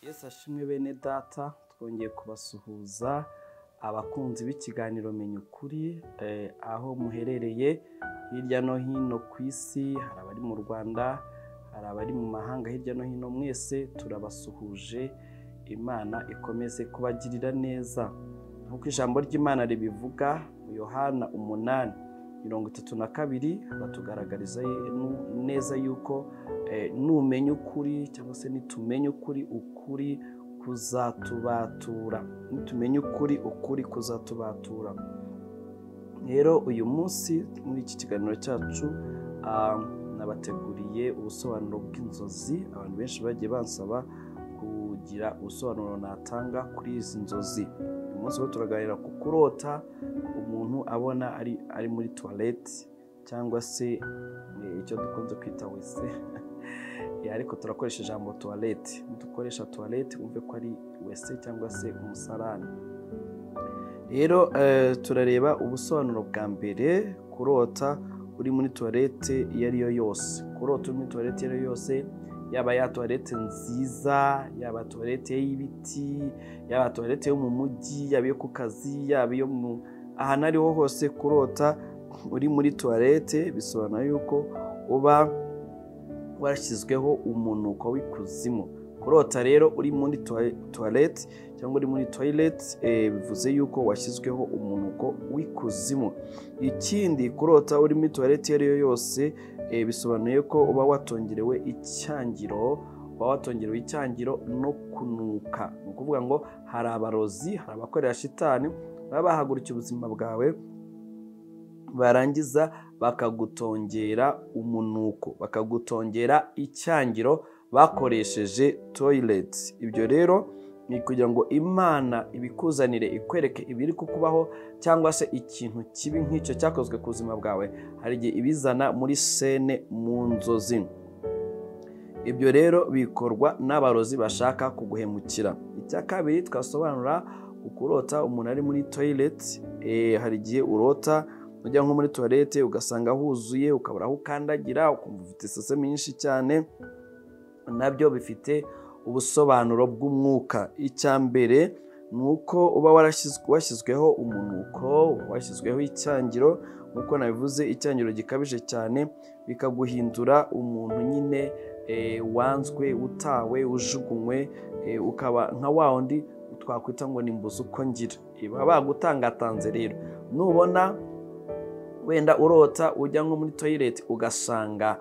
Mudashimwe bene data twongeye kubasuhuza abakunzi b'ikiganiro menya ukuri aho muherereye hirya no hino ku isi hari abari mu rwanda hari abari mu mahanga hirya no hino mwese turabasuhuje imana ikomeze kubagirira neza nk'uko ijambo ry'imana ribivuga yohana umunani mirongo itatu na kabiri batugaragariza neza yuko numenya ukuri cyangwa se nitumenya ukuri ukuri kuzatubatura nitumenya ukuri ukuri kuzatubatura rero uyu munsi muri iki kiganiro cyacu nabateguriye ubusobanuro bw'inzozi abantu benshi bagiye bansaba kugira ubusobanuro natanga kuri izi nzozi uyu munsi bo turaganira ku kurota umuntu abona ari muri tuwarete cyangwa se icyo dukunze kwita wese ariko turakoresha ijambo tuwarete dukoresha tuwarete wumve ko ari wese cyangwa se umusarani rero turareba ubusobanuro bwa mbere kurota uri muri tuwarete iyo ari yo yose kurota uri muri tuwarete iyo ari yo yose yaba ya tuwarete nziza yaba tuwarete y'ibiti yaba tuwarete yo mu mujyi yaba iyo ku kazi yaba iyo mu ahantu ariho hose kurota uri muri tuwarete bisobanura yuko uba warashyizweho umunuko w'ikuzimu kurota rero uri muri tuwarete cyangwa uri muri toyirete bivuze yuko washyizweho umunuko w'ikuzimu ikindi kurota uri muri tuwarete iyo ari yo yose bisobanuye ko uba watongerewe icyangiro uba watongerewe icyangiro no kunuka ni ukuvuga ngo hari abarozi hari abakorera shitani baba bahagurukiye ubuzima bwawe barangiza bakagutongera umunuko bakagutongera icyangiro bakoresheje toyireti ibyo rero ni kugira ngo imana ibikuzanire ikwereke ibiri kukubaho cyangwa se ikintu kibi nk'icyo cyakozwe ku buzima bwawe hari igihe ibizana muri sene mu nzozi ibyo rero bikorwa n'abarozi bashaka kuguhemukira icya kabiri twasobanura ukurota umuntu ari muri toyireti hari igihe urota ujya nko muri tuwarete ugasanga huzuye ukabura aho ukandagira ukumva ufite isase myinshi cyane nabyo bifite ubusobanuro bw'umwuka icya mbere ni uko uba washyizweho umunuko washyizweho icyangiro nk'uko nabivuze icyangiro gikabije cyane bikaguhindura umuntu nyine wanzwe utawe ujugunywe ukaba nka wa wundi twakwita ngo ni mbuzi uko ngira baba bagutangatanze rero nubona wenda urota ujya nko muri toyireti ugasanga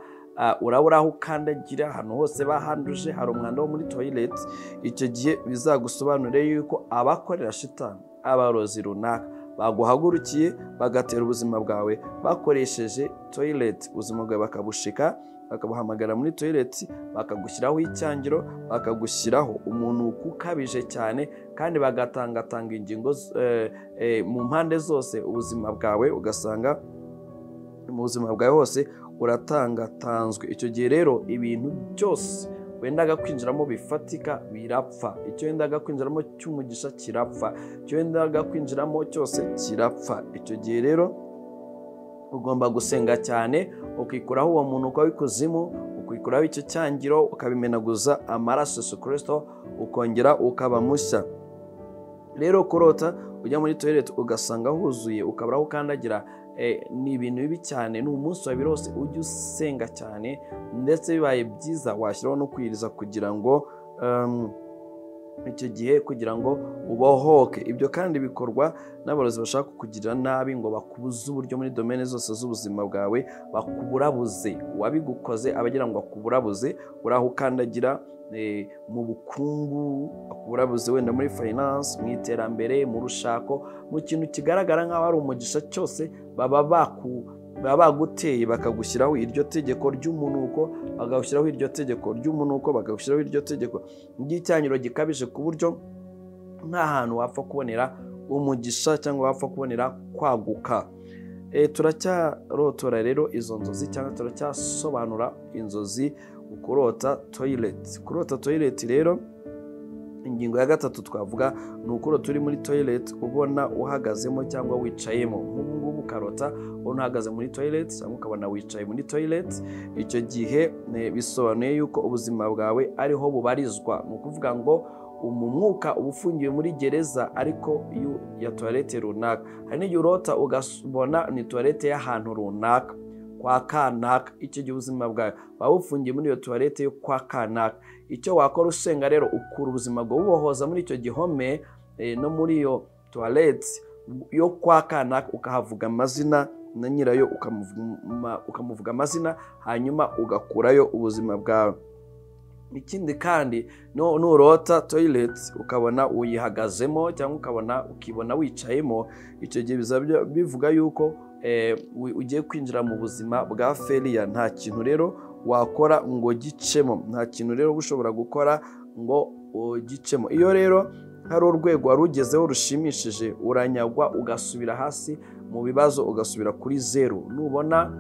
urabura aho ukandagira ahantu hose bahanduje hari umwanda wo muri toyireti icyo gihe bizagusobanurire yuko abakorera shitani abarozi runaka baguhagurukiye bagatera ubuzima bwawe bakoresheje toyireti ubuzima bwawe bakabushika bakabuhamagara muri toyireti bakagushyiraho icyangiro bakagushyiraho umunuko ukabije cyane kandi bagatangatanga ingingo mu mpande zose ubuzima bwawe ugasanga mu buzima bwawe hose uratangatanzwe icyo gihe rero ibintu byose wendaga kwinjiramo bifatika birapfa icyo wendaga kwinjiramo cy'umugisha kirapfa icyo wendaga kwinjiramo cyose kirapfa icyo gihe rero ugomba gusenga cyane ukikuraho uwo muntu uko w'ikuzimu ukikuraho icyo cyangiro ukabimenaguza amaraso Yesu kirisito ukongera ukaba mushya rero kurota ujya muri toyireti ugasanga huzuye ukabura aho ukandagira ni ibintu bibi cyane ni umunsi wa buri wose ujya usenga cyane ndetse bibaye byiza washyiraho no kwiriza kugira ngo icyo gihe kugira ngo ubohoke ibyo kandi bikorwa n'abarozi bashaka kukugirira nabi ngo bakubuze uburyo muri domene zose z'ubuzima bwawe bakuburabuze uwabigukoze abagira ngo akuburabuze uri aho ukandagira mu bukungu akuburabuze wenda muri fayinanse mu iterambere mu rushako mu kintu kigaragara nk'aho ari umugisha cyose baba baku baba baguteye bakagushyiraho iryo tegeko ry'umunuko bagagushyiraho iryo tegeko ry'umunuko bakagushyiraho iryo tegeko ry'icyanyiro gikabije ku buryo nta hantu wapfa kubonera umugisha cyangwa wapfa kubonera kwaguka turacyarotora rero izo nzozi cyangwa turacyasobanura inzozi ukurota toyireti kurota toyireti rero ingingo ya gatatu twavuga ni ukurota uri muri toyireti ubona uhagazemo cyangwa wicayemo nk'ubu ngubu ukarota ubona uhagaze muri toyireti cyangwa ukabona wicaye muri toyireti icyo gihe bisobanuye yuko ubuzima bwawe ariho bubarizwa ni ukuvuga ngo umwuka uba ufungiwe muri gereza ariko ya tuwarete runaka hari n'igihe urota ukabona ni tuwarete y'ahantu runaka kwa kanaka icyo gihe ubuzima bwawe waba ufungiye muri iyo tuwarete yo kwa kanaka icyo wakora usenga rero ukura ubuzima bwawe ubohoza muri icyo gihome no muri iyo tuwarete yo kwa kanaka ukahavuga amazina na nyirayo ukamuvuga amazina hanyuma ugakurayo ubuzima bwawe ikindi kandi nurota toyileti ukabona uyihagazemo cyangwa ukabona ukibona wicayemo icyo gihe bizaba bivuga yuko ugiye kwinjira mu buzima bwa feriya nta kintu rero wakora ngo gicemo nta kintu rero ushobora gukora ngo gicemo iyo rero hari urwego wari ugezeho rushimishije uranyagwa ugasubira hasi mu bibazo ugasubira kuri zeru nubona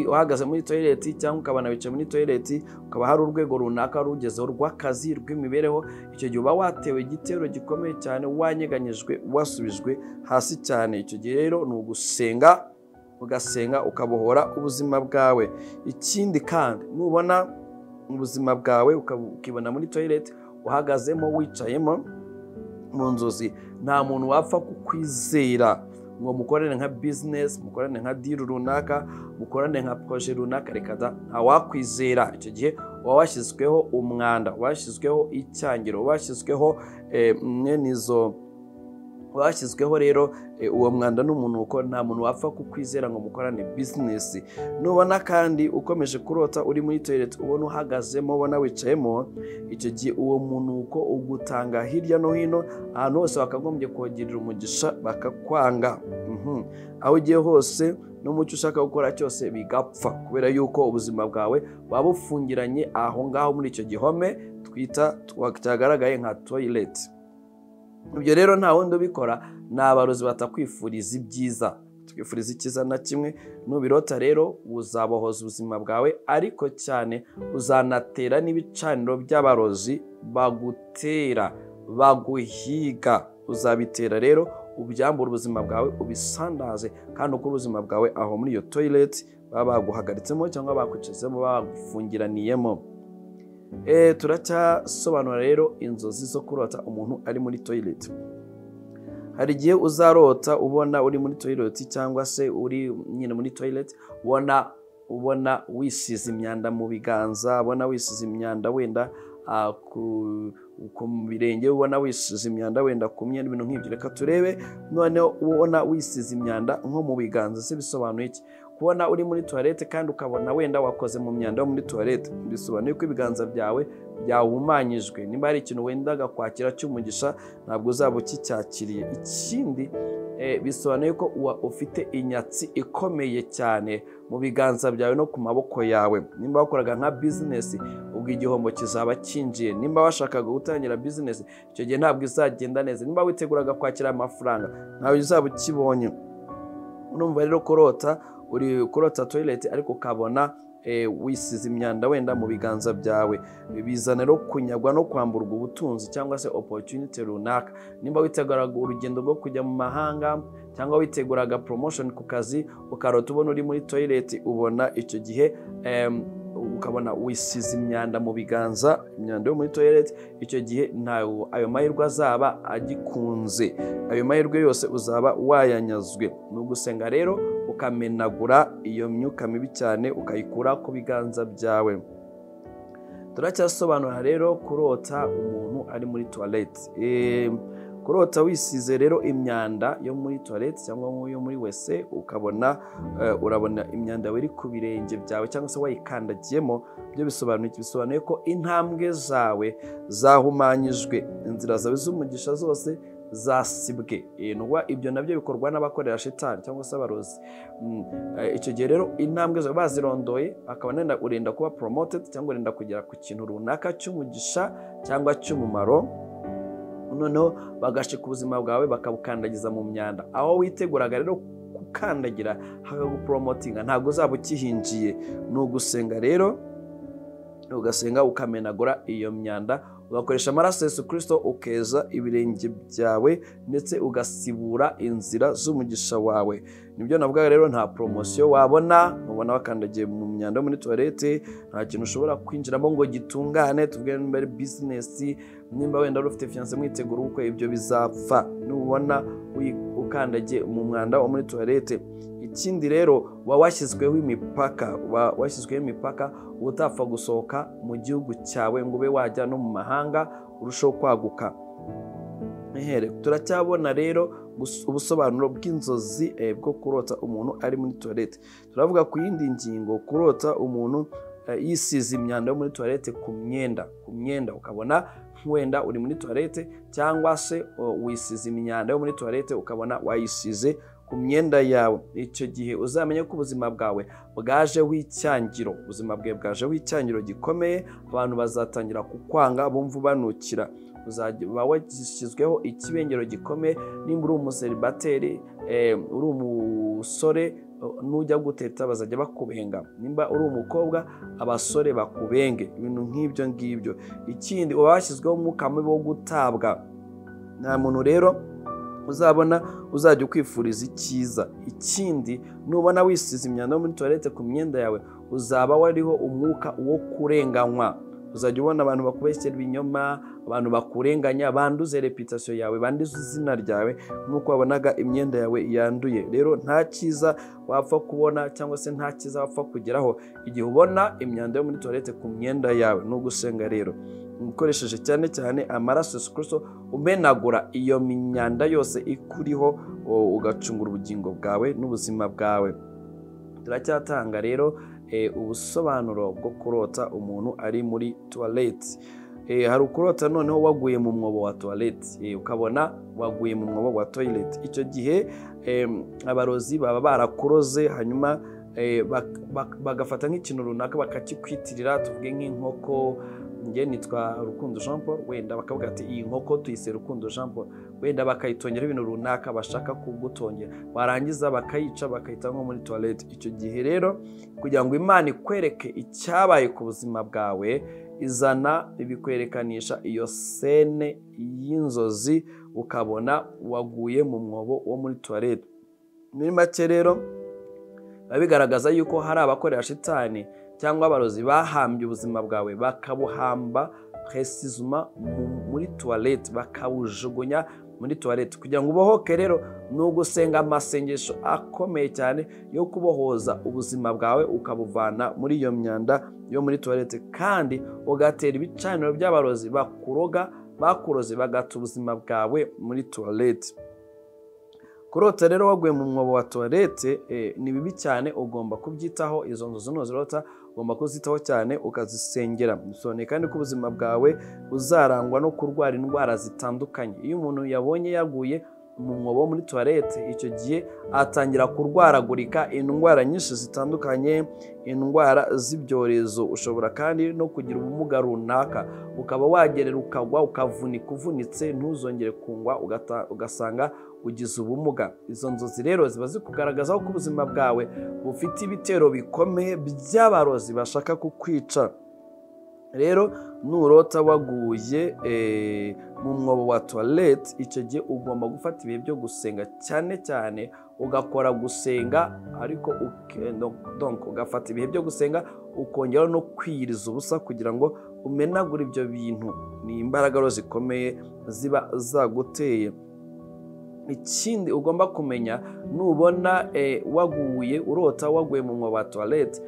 uhagaze muri toyileti cyangwa ukabona wicaye muri toyileti ukaba hari urwego runaka rugezeho rw'akazi rw'imibereho icyo gihe uba watewe igitero gikomeye cyane wanyeganyijwe wasubijwe hasi cyane icyo gihe rero ni ugusenga ugasenga ukabohora ubuzima bwawe ikindi kandi nubona ubuzima bwawe ukibona muri toyileti uhagazemo wicayemo mu nzozi nta muntu wapfa kukwizera ngo mukorane nka bizinesi mukorane nka diri runaka mukorane nka poroje runaka reka da ntawakwizera icyo gihe uba washyizweho umwanda washyizweho icyangiro washyizweho mwene izo washyizweho rero uwo mwanda n'umunuko nta muntu wapfa kukwizera ngo mukorane bizinesi nubona kandi ukomeje kurota uri muri toyileti ubona uhagazemo ubona wicayemo icyo gihe uwo munuko ugutanga hirya no hino ahantu hose bakagombye kongera umugisha bakakwanga aho ugiye hose n'umucyo ushaka gukora cyose bigapfa kubera yuko ubuzima bwawe waba bufungiranye aho ngaho muri icyo gihome twita cyagaragaye nka toyileti ibyo rero nta wundi ubikora ni abarozi batakwifuriza ibyiza twifuriza icyiza na kimwe nubirota rero uzabohoza ubuzima bwawe ariko cyane uzanatera n'ibicaniro by'abarozi bagutera baguhiga uzabitera rero ubyambura ubuzima bwawe ubisandaze kandi ukore ubuzima bwawe aho muri iyo toyileti baba baguhagaritsemo cyangwa bakwicizemo bagufungiraniyemo turacyasobanura rero inzozi zo kurota umuntu ari muri toyileti hari igihe uzarota ubona uri muri toyileti cyangwa se uri nyine muri toyileti ubona ubona wisize imyanda mu biganza ubona wisize imyanda wenda ku birenge ubona wisize imyanda wenda ku myenda ibintu nk'ibyo reka turebe noneho ubona wisize imyanda nko mu biganza se bisobanuye iki kubona uri muri tuwarete kandi ukabona wenda wakoze mu myanda yo muri tuwarete bisobanuye ko ibiganza byawe byahumanyijwe niba hari ikintu wendaga kwakira cy'umugisha ntabwo uzaba ukicyakiriye ikindi bisobanuye ko uba ufite inyatsi ikomeye cyane mu biganza byawe no ku maboko yawe nimba wakoraga nka bizinesi ubwo igihombo kizaba kinjiye nimba washakaga gutangira bizinesi icyo gihe ntabwo izagenda neza nimba witeguraga kwakira amafaranga ntawe uzaba ukibonye urumva rero kurota uri kurota toyileti ariko ukabona wisize imyanda wenda mu biganza byawe bizana rero kunyagwa no kwamburwa ubutunzi cyangwa se oporutunite runaka nimba witeguraga urugendo rwo kujya mu mahanga cyangwa witeguraga poromoshoni ku kazi ukarota ubona uri muri toyileti ubona icyo gihe ukabona wisize imyanda mu biganza imyanda yo muri toyileti icyo gihe ntawe ayo mahirwe azaba agikunze ayo mahirwe yose uzaba wayanyazwe ni ugusenga rero ukamenagura iyo myuka mibi cyane ukayikura ku biganza byawe turacyasobanura rero kurota umuntu ari muri tuwarete kurota wisize rero imyanda yo muri tuwarete cyangwa yo muri wese ukabona urabona imyanda iri ku birenge byawe cyangwa se wayikandagiyemo byo bisobanuye bisobanuye ko intambwe zawe zahumanyijwe inzira zawe z'umugisha zose zasibwe ibyo nabyo bikorwa n'abakorera shitani cyangwa se abarozi icyo gihe rero intambwe zawe bazirondoye akaba urenda kuba poromotedi cyangwa urenda kugera ku kintu runaka cy'umugisha cyangwa cy'umumaro noneho bagashika ubuzima bwawe bakabukandagiza mu myanda aho witeguraga rero gukandagira hakaguporomotinga ntabwo uzaba ukihinjiye ni ugusenga rero ugasenga ukamenagura iyo myanda ugakoresha amaraso Yesu kirisito ukeza ibirenge byawe ndetse ugasibura inzira z'umugisha wawe nibyo navuga rero nta poromosiyo wabona mubona bakandagiye mu myanda yo muri tuwarete nta kintu ushobora kwinjiramo ngo gitungane tubwire mbere bizinesi nimba wenda wari ufite fiyanse mwitegura ubukwe ibyo bizapfa nubona ukandagiye mu mwanda wo muri tuwarete ikindi rero waba washyizweho imipaka washyizweho imipaka uba utapfa gusohoka mu gihugu cyawe ngo ube wajya no mu mahanga urusheho kwaguka turacyabona rero ubusobanuro bw'inzozi bwo kurota umuntu ari muri tuwarete turavuga ku yindi ngingo kurota umuntu yisize imyanda yo muri tuwarete ku myenda ku myenda ukabona wenda uri muri tuwarete cyangwa se wisize imyanda yo muri tuwarete ukabona wayisize ku myenda yawe icyo gihe uzamenye ko ubuzima bwawe bwajeho icyangiro ubuzima bwawe bwajeho icyangiro gikomeye abantu bazatangira kukwanga bumva ubanukira uzaba washyizweho ikibengero gikomeye nimba uri umuseribateri uri umusore nujya guteta bazajya bakubenga nimba uri umukobwa abasore bakubenge ibintu nk'ibyo ngibyo ikindi uba washyizweho umwuka mubi wo gutabwa nta muntu rero uzabona uzajya ukwifuriza icyiza ikindi nubona wisize imyanda yo muri tuwarete ku myenda yawe uzaba wariho umwuka wo kurenganywa uzajya ubona abantu bakubeshyera ibinyoma abantu bakurenganya banduze reputasiyo yawe banduze izina ryawe nk'uko wabonaga imyenda yawe yanduye rero nta cyiza wapfa kubona cyangwa se nta cyiza wapfa kugeraho igihe ubona imyanda yo muri tuwarete ku myenda yawe ni ugusenga rero ukoresheje cyane cyane amaraso Kristo umenagura iyo myanda yose ikuriho ugacungura ubugingo bwawe n'ubuzima bwawe turacyatanga rero ubusobanuro bwo kurota umuntu ari muri tuwarete hari ukurota noneho waguye mu mwobo wa tuwarete ukabona waguye mu mwobo wa toyirete icyo gihe abarozi baba barakuroze hanyuma bagafata nk'ikintu runaka bakakikwitirira tuvuge nk'inkoko njye nitwa rukundo jean paul wenda bakavuga ati iyi nkoko tuyise rukundo jean paul wenda bakayitongera ibintu runaka bashaka kugutongera barangiza bakayica bakayita nko muri tuwarete icyo gihe rero kugira ngo imana ikwereke icyabaye ku buzima bwawe izana bikwerekanisha iyo sene y'inzozi ukabona waguye mu mwobo wo muri tuwarete muri make rero biba bigaragaza yuko hari abakorera shitani cyangwa abarozi bahambye ubuzima bwawe bakabuhamba presizuma muri tuwarete bakabujugunya muri tuwarete kugira ngo ubohoke rero ni ugusenga amasengesho akomeye cyane yo kubohoza ubuzima bwawe ukabuvana muri iyo myanda yo muri tuwarete kandi ugatera ibicaniro by'abarozi bakuroga bakuroze bagata ubuzima bwawe muri tuwarete kurota rero waguye mu mwobo wa tuwarete ni bibi cyane ugomba kubyitaho izo nzu zunozirota ugomba kuzitaho cyane ukazisengera bisobanuye kandi ko ubuzima bwawe buzarangwa no kurwara indwara zitandukanye iyo umuntu yabonye yaguye mu mwobo muri tuwarete icyo gihe atangira kurwaragurika indwara nyinshi zitandukanye indwara z'ibyorezo ushobora kandi no kugira ubumuga runaka ukaba wagerera ukagwa ukavunika uvunitse ntuzongere kungwa ugasanga ugize ubumuga izo nzozi rero ziba zikugaragazaho ko ubuzima bwawe bufite ibitero bikomeye by'abarozi bashaka kukwica rero nurota waguye mu mwobo wa tuwarete icyo gihe ugomba gufata ibihe byo gusenga cyane cyane ugakora gusenga ariko ugafata ibihe byo gusenga ukongera no kwiyiriza ubusa kugira ngo umenagure ibyo bintu ni imbaraga zikomeye ziba zaguteye ikindi ugomba kumenya nubona waguye urota waguye mu mwobo wa tuwarete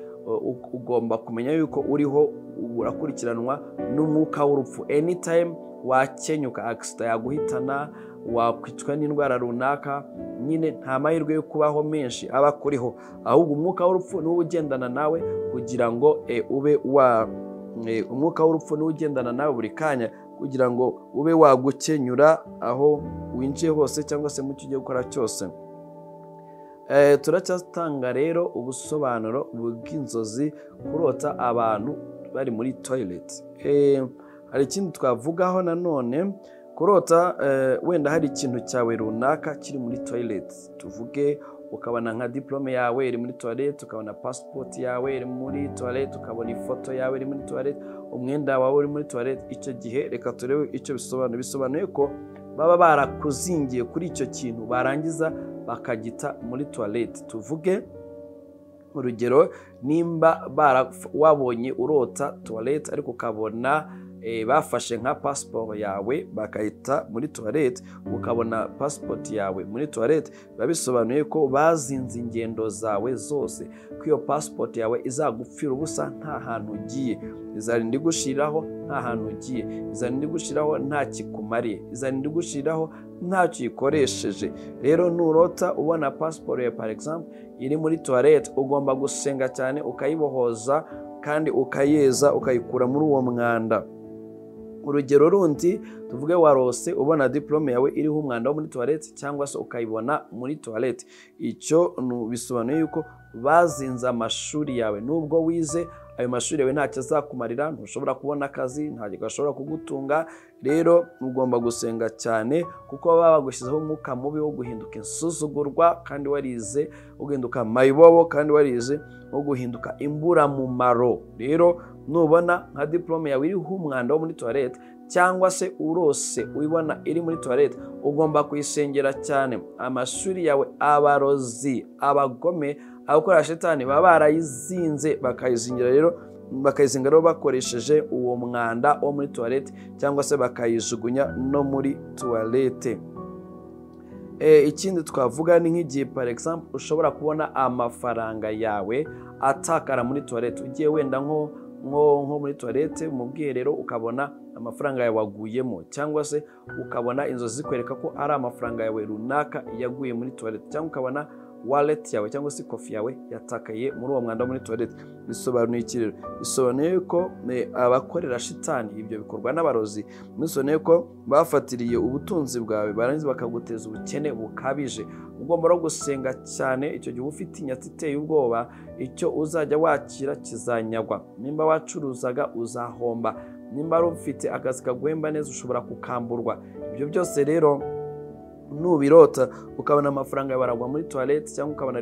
ugomba kumenya yuko uriho urakurikiranwa n'umwuka w'urupfu anytime wakenyuka agisida yaguhitana wakwicwa n'indwara runaka nyine nta mahirwe yo kubaho menshi aba akuriho ahubwo umwuka w'urupfu niwo ugendana nawe kugira ngo ube wa umwuka w'urupfu niwo ugendana nawe buri kanya kugira ngo ube wagukenyura aho winjiye hose cyangwa se mu cyo ugiye gukora cyose turacyatanga rero ubusobanuro bw'inzozi kurota abantu bari muri toyireti hari ikindi twavugaho nanone kurota wenda hari ikintu cyawe runaka kiri muri toyireti tuvuge ukabona nka diporome yawe iri muri tuwarete ukabona pasipoti yawe iri muri tuwarete ukabona ifoto yawe iri muri tuwarete umwenda wawe uri muri tuwarete icyo gihe reka turebe icyo bisobanuye bisobanuye ko baba barakuzingiye kuri icyo kintu barangiza bakagita muri tuwarete tuvuge urugero nimba wabonye urota tuwarete ariko ukabona bafashe nka pasiporo yawe bakayita muri tuwarete ukabona pasipoti yawe muri tuwarete biba bisobanuye ko bazinze ingendo zawe zose ko iyo pasipoti yawe izagupfira ubusa nta hantu ugiye izarinda igushiraho nta hantu ugiye izarinda igushiraho nta kikumariye izarinda igushiraho ntacyo uyikoresheje rero nurota ubona pasiporo ya paregizampu iri muri tuwarete ugomba gusenga cyane ukayibohoza kandi ukayeza ukayikura muri uwo mwanda urugero rundi tuvuge warose ubona diporome yawe iriho umwanda wo muri tuwarete cyangwa se ukayibona muri tuwarete icyo bisobanuye yuko bazinze amashuri yawe nubwo wize ayo mashuri yawe ntacyo azakumarira ntushobora kubona akazi ntacyo gashobora kugutunga rero ugomba gusenga cyane kuko baba bagushyizeho umwuka mubi wo guhinduka insuzugurwa kandi warize uguhinduka mayibobo kandi warize wo guhinduka imburamumaro rero nubona nka diporome yawe iriho umwanda wo muri tuwarete cyangwa se urose uyibona iri muri tuwarete ugomba kuyisengera cyane amashuri yawe abarozi abagome abakora shitani baba barayizinze bakayizingira rero bakayizinga rero bakoresheje uwo mwanda wo muri tuwarete cyangwa se bakayijugunya no muri tuwarete ikindi twavuga ni nk'igihe paregizampu ushobora kubona amafaranga yawe atakara muri tuwarete ugiye wenda nko nko muri tuwarete mu bwiherero ukabona amafaranga yawe waguyemo cyangwa se ukabona inzozi zikwereka ko ari amafaranga yawe runaka yaguye muri tuwarete cyangwa ukabona waleti yawe cyangwa se kofi yawe yatakaye muri uwo mwanda muri tuwarete bisobanuye iki rero bisobanuye ko abakorera shitani ibyo bikorwa n'abarozi bisobanuye ko bafatiriye ubutunzi bwawe barangiza bakaguteza ubukene bukabije ugomba no gusenga cyane icyo gihe uba ufite inyatsi iteye ubwoba icyo uzajya wakira kizanyagwa nimba wacuruzaga uzahomba nimba wari ufite akazi kaguhemba neza ushobora kukamburwa ibyo byose rero nubirota ukabona amafaranga yawe aragwa muri tuwarete cyangwa ukabona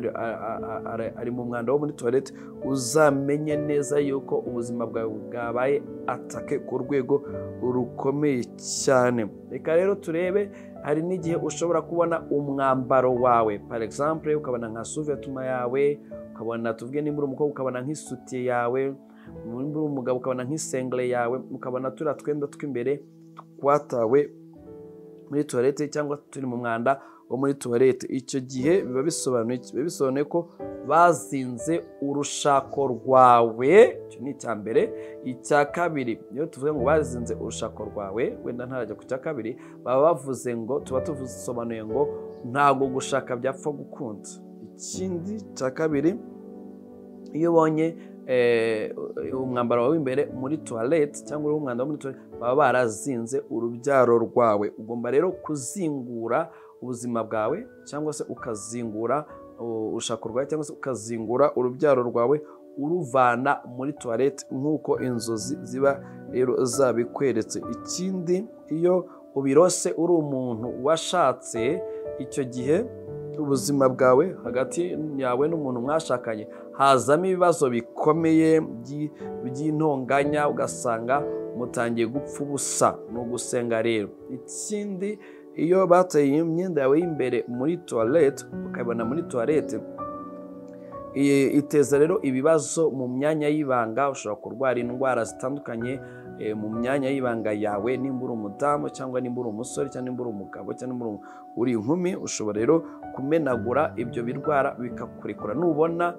ari mu mwanda wo muri tuwarete uzamenye neza yuko ubuzima bwawe bwabaye atake ku rwego rukomeye cyane reka rero turebe hari n'igihe ushobora kubona umwambaro wawe paregizampu ukabona nka suvetuma yawe ukabona tuvuge nimba uri umukobwa ukabona nk'isutiye yawe nimba uri umugabo ukabona nk'isengere yawe ukabona turiya twenda tw'imbere twatawe muri tuwarete cyangwa turi mu mwanda wo muri tuwarete icyo gihe biba bisobanuye biba bisobanuye ko bazinze urushako rwawe icyo ni icya mbere icya kabiri iyo tuvuga ngo bazinze urushako rwawe wenda ntarajya ku cya kabiri baba bavuze ngo tuba tusobanuye ngo ntabwo gushaka byapfa gukunda ikindi cya kabiri iyo ubonye umwambaro wawe w'imbere muri tuwarete cyangwa uriho umwanda wo muri tuwarete baba barazinze urubyaro rwawe ugomba rero kuzingura ubuzima bwawe cyangwa se ukazingura urushako rwawe cyangwa se ukazingura urubyaro rwawe uruvana muri tuwarete nk'uko inzozi ziba rero zabikweretse ikindi iyo ubirose uri umuntu washatse icyo gihe ubuzima bwawe hagati yawe n'umuntu mwashakanye hazamo ibibazo bikomeye by'intonganya ugasanga mutangiye gupfa ubusa ni ugusenga rero ikindi iyo bateye imyenda yawe y'imbere muri tuwarete ukayibona muri tuwarete iteza rero ibibazo mu myanya y'ibanga ushobora kurwara indwara zitandukanye mu myanya y'ibanga yawe nimba uri umudamu cyangwa nimba uri umusore cyangwa nimba uri umugabo cyangwa nimba uri inkumi ushobora rero kumenagura ibyo birwara bikakurekura nubona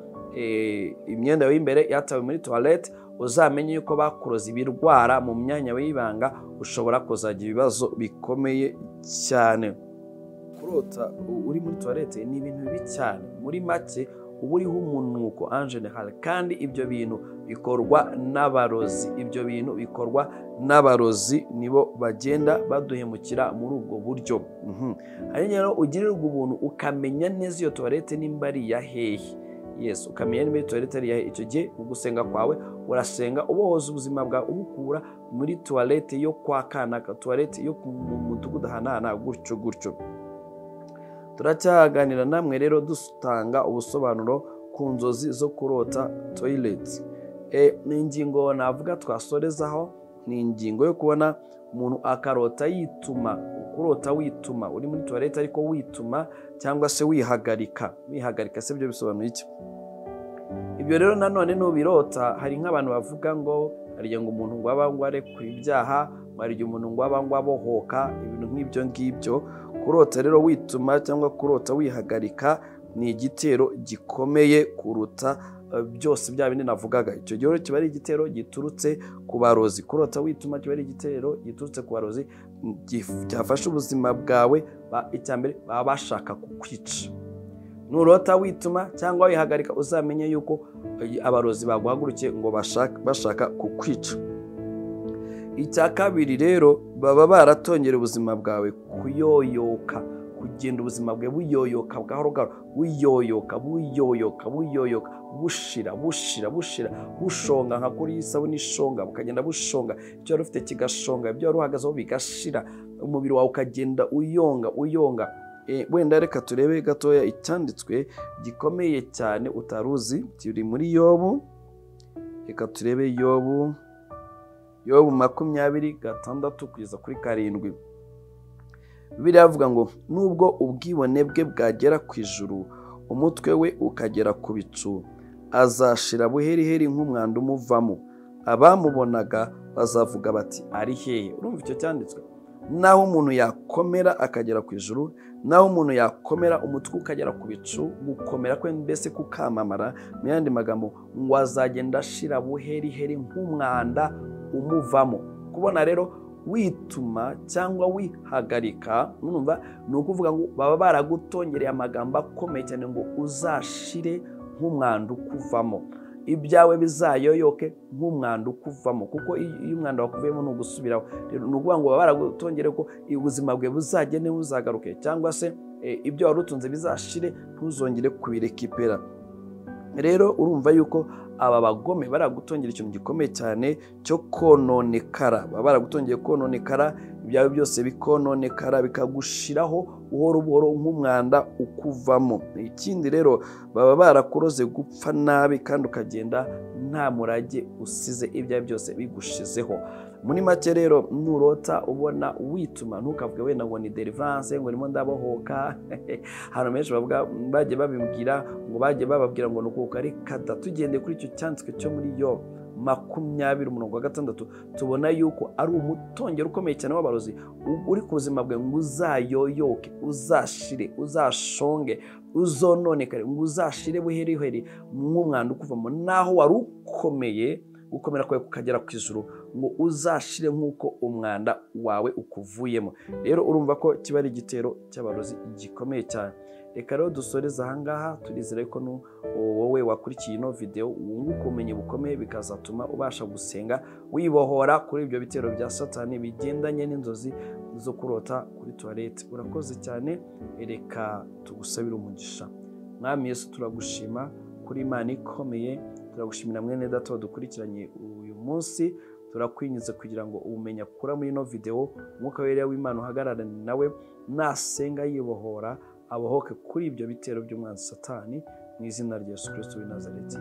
imyenda yawe y'imbere yatawe muri tuwarete uzamenye yuko bakuroza ibirwara mu myanya y'ibanga ushobora kuzagira ibibazo bikomeye cyane kurota uri muri tuwarete ni ibintu bibi cyane muri make uba uriho umunuko anjenehari kandi ibyo bintu bikorwa n'abarozi ibyo bintu bikorwa n'abarozi nibo bagenda baduhemukira muri ubwo buryo hanyuma rero ugirirwa ubuntu ukamenya neza iyo tuwarete nimba ari iya hehe yesu ukamenya nimba tuwarete ari iyahe icyo gihe mu gusenga kwawe urasenga ubohoza ubuzima bwawe ubukura muri tuwarete yo kwa kanaka tuwarete yo mu mudugudu ahanahana gutyo gutyo turacyaganira namwe rero dutanga ubusobanuro ku nzozi zo kurota toyileti ni ingingo navuga twasorezaho ni ingingo yo kubona umuntu akarota yituma kurota wituma uri muri tuwarete ariko wituma cyangwa se wihagarika wihagarika se byo bisobanuye iki ibyo rero nanone n'ubirota hari nk'abantu bavuga ngo hari igihe ngo umuntu ngo abangwa arekura ibyaha ngo hari igihe umuntu ngo abangwa abohoka ibintu nk'ibyo ngibyo kurota rero wituma cyangwa kurota wihagarika ni igitero gikomeye kuruta eh, byose bya bindi navugaga icyo gihe rero kiba ari igitero giturutse ku barozi kurota wituma kiba ari igitero giturutse ku barozi mm, gif- cyafashe ubuzima bwawe ba- icya mbere baba bashaka kukwica nurota wituma cyangwa wihagarika uzamenye yuko eh, abarozi baguhagurukiye ngo bashaka, bashaka kukwica icya kabiri rero baba baratongera ubuzima bwawe kuyoyoka kugenda ubuzima bwawe buyoyoka gahoro gahoro buyoyoka buyoyoka buyoyoka bushira bushira bushira bushonga nka kuri isabune ishonga bukagenda bushonga ibyo wari ufite kigashonga ibyo wari uhagazeho bigashira umubiri wawe ukagenda uyonga uyonga Eh, wenda reka turebe gatoya icyanditswe gikomeye cyane utari uzi kiri muri yobu reka turebe yobu yobu makumyabiri gatandatu kugeza kuri karindwi bibiliya avuga ngo nubwo ubwibone bwe bwagera ku ijuru umutwe we ukagera ku bicu azashira buheriheri nk'umwanda umuvamo abamubonaga bazavuga bati ari hehe urumva icyo cyanditswe naho umuntu yakomera akagera ku ijuru naho umuntu yakomera umutwe ukagera ku bicu gukomera kwe mbese kukamamara mu yandi magambo ngo azagenda ashira buheriheri nk'umwanda umuvamo kubona rero wituma cyangwa wihagarika numva ni ukuvuga ngo baba baragutongereye amagambo akomeye cyane ngo uzashire nk'umwanda ukuvamo ibyawe bizayoyoke nk'umwanda ukuvamo kuko iyo iyo umwanda wakuvuyemo ni ugusubiraho Rero ni ukuvuga ngo baba baragutongereye ko ubuzima bwawe buzagende buzagaruke cyangwa se eh, ibyo wari utunze bizashire ntuzongere kubirekipera rero urumva yuko aba bagome baragutongera ikintu gikomeye cyane cyo kononekara baba baragutongeye kononekara ibyawe byose bikononekara bikagushiraho buhoro buhoro nk'umwanda ukuvamo ikindi rero baba barakuroze gupfa nabi kandi ukagenda nta murage usize ibyawe byose bigushizeho muri make rero nurota ubona wituma ntukavuge wenda ngo ni deliverance ngo ndimo ndabohoka ahantu benshi bavuga bagiye babibwira ngo bagiye bababwira ngo ni ukuka reka da tugendeye kuri icyo cyanditswe cyo muri yo makumyabiri umurongo wa gatandatu tubona yuko ari umutongero ukomeye cyane w'abarozi u- uri ku buzima bwawe ngo uzayoyoke uzashire uzashonge uzononekare ngo uzashire buheriheri nk'umwanda ukuvamo naho wari ukomeye gukomera kwawe kukagera ku ijuru ngo uzashire nk'uko umwanda wawe ukuvuyemo rero urumva ko kiba ari igitero cy'abarozi gikomeye cyane reka rero dusoreze ahangaha turizere ko nu- wowe wakurikiye ino videwo wunguka ubumenyi bukomeye bikazatuma ubasha gusenga wibohora kuri ibyo bitero bya satani bigendanye n'inzozi zo kurota kuri tuwarete urakoze cyane reka tugusabire umugisha mwami yesu turagushima kuri imana ikomeye turagushimira mwene data wadukurikiranye uyu munsi turakwinjiza kugira ngo ubumenyi akura muri ino videwo umwuka wera w'imana uhagararane nawe nasenga yibohora abohoke kuri ibyo bitero by'umwanzi satani mu izina rya yesu kirisito w'i nazareti